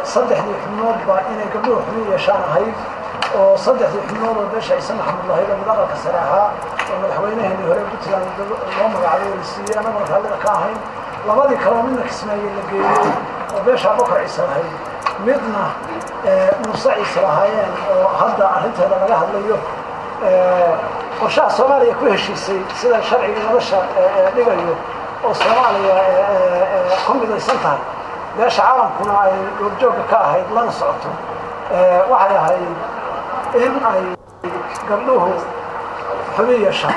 saddexdii xubnoodba inay gabdhuhu xubin yeeshaan ahayd oo saddexdii xubnood oo beesha ciise maxamed lahayd oo mid aqalka sare ahaa oo madaxweynaheenii hore puntland loo magacaabay la siiyey annaguna raallida ka ahayn labadii kaloo midna kismaaye la geeyey oo beesha bokor ciise lahayd midna muuse ciise lahaayeen oo hadda arrinteeda laga hadlayo qorshaha soomaaliya ku heshiisay sida sharciga nolosha dhigayo oo soomaaliya ku midaysan tahay beesha caalamkuna ay goobjoogga ka ahayd lana socoto waxay ahayd in ay gabdhuhu xubin yeeshaan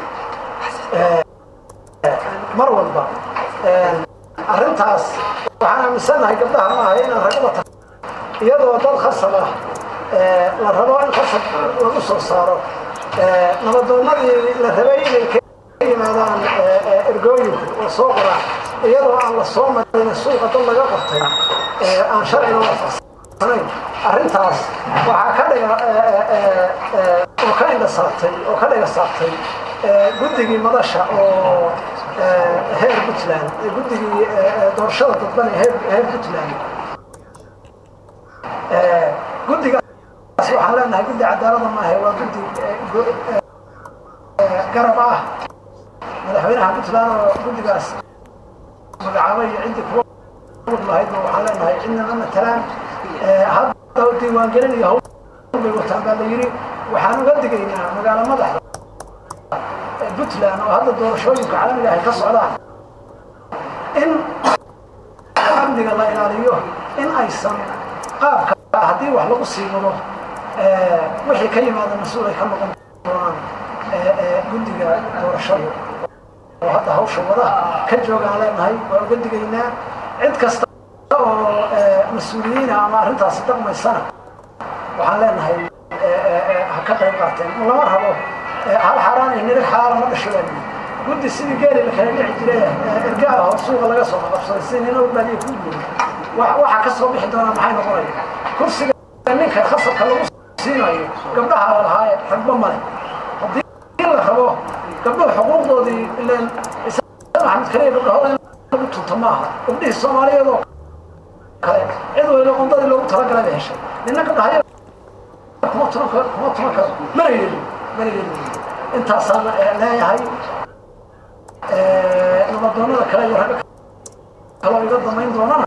mar walba arrintaas waxaan aaminsannahay gabdhaha maaha inaan ragada ta iyadoo dad khasab ah la rabo in khasab lagu soo saaro nabadoonnadii la rabay inay ka yimaadaan ergooyinku oo soo qoraan iyadoo aan la soo marin suuqa dad laga qortay aan sharciga waafaqsanayn arrintaas waxaa ka dhiga oo ka indha saartay oo ka dhiga saartay guddigii madasha oo heer puntland guddigii doorashada dadban ee heer puntland guddigaas waxaan leenahay guddi cadaalada maahe waa guddi garab ah madaxweynaha puntland oo guddigaas magacaabay iyo ciddii kuwa wad lahaydba waxaan leenahay cidnama matalaan hadda diiwaangelin iyo hawl bay wataan baa la yidhi waxaan uga digaynaa magaalo madaxda puntland oo hadda doorashooyinka caalamiga ay ka socdaan in amniga la ilaaliyo in aysan qaabka haddii wax lagu sii wado wixii ka yimaada mas-uul ay ka noqon doonaan guddiga doorashada oo hadda hawsha wada ka joogaan leenahay waa uga digaynaa cid kasta oo mas-uuliyiina ama arrintaasi dhaqmaysana waxaan leenahay ha ka qayb qaateen lama rabo hal xaaraan iyo nirig xalaala ma dhasho baa yidhi guddi sidii geeli la kala dhici jiray erga ah oo suuqa laga soo qabsaday si nina baadiye ku guuri waxaa ka soo bixi doonaa maxay noqonaya kursiga ninka khasabka lagu siinayo gabdhaha la lahaaye ragba male haddii la rabo gabdhuhu xuquuqdoodii ileen maxamed kaliya gabdhahooda in lagu tunto maaha gabdhihii soomaaliyeed oo kale cid weyne qondadii loogu talagalay bay heshay nina gabdhahay kuma tuman karo kuma tuman karo mana yeelin mana yeelin intaasaan leeyahay nabadoonnada kale iyo ragga kaloo iga damayn doonana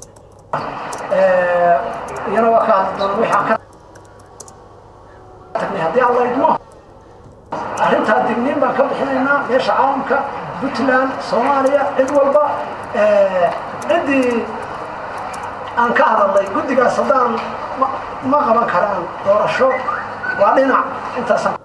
iyana waa ka hadli doona wixii aan ka tagnay haddii alla idmo arrintaa digniin baan ka bixinaynaa meesha caalamka puntland soomaaliya cid walba ciddii aan ka hadalnay guddigaas haddaan ma qaban karaan doorasho waa dhinac intaasaan